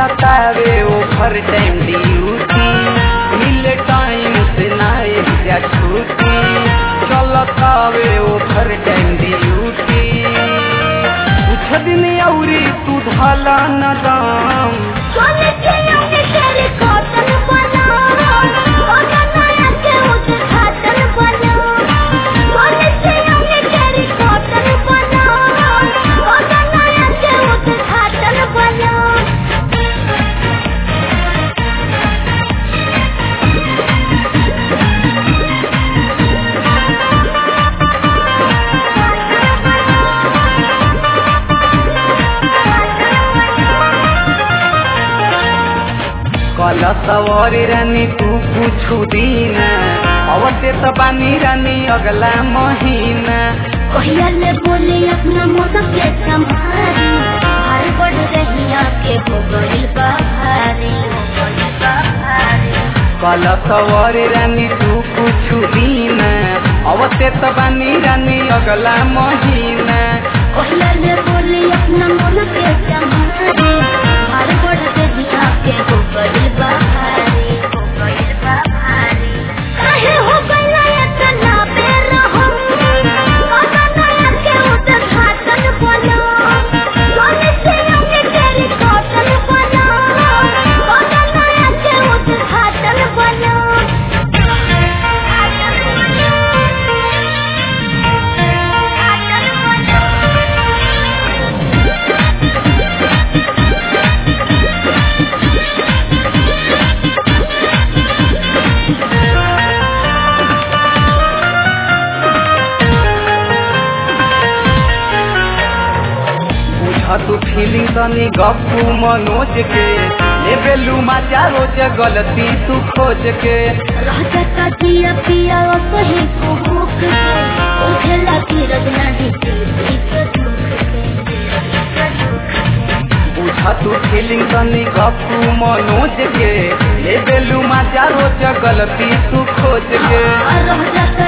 मिलतावे over time duty मिले time से ना जा छुट्टी चलतावे ओवर टाइम ड्यूटी कुछ दिन औरी तू ढाला न दाम सोने के अंगे तेरे कॉटन बना ओना नया के उद्घाटन बना सोने के अंगे तेरे कॉटन बना ओना नया के उद्घाटन बना कल सवारी रानी तू कुछ दिन अवश्य तो बानी रानी अगला महीना कहिया ले बोले अपना मौसम के संभारी हर बढ़ रही आके हो गई बाहरी हो गई बाहरी कल सवारी रानी तू कुछ दिन अवश्य तो बानी रानी अगला महीना कहिया ले बोले अपना मौसम के संभारी हर बढ़ रही आके हो गई बाहरी हो गई बाहरी काहे हो गइला इतना बेरहम काका नया के उद्घाटन बना सोने से अंगे तेरी कॉटन बना काका नया के उद्घाटन बना बुझ तू फीलिंग तनी गप्पू मनोज के लेबेलू मजा रोज गलती तू खोज के राजा का दिया पिया और कहीं को भूख के उठे लगी रजना दी बुझ तू फीलिंग तनी गप्पू मनोज के लेबेलू मजा रोज गलती तू खोज के राजा का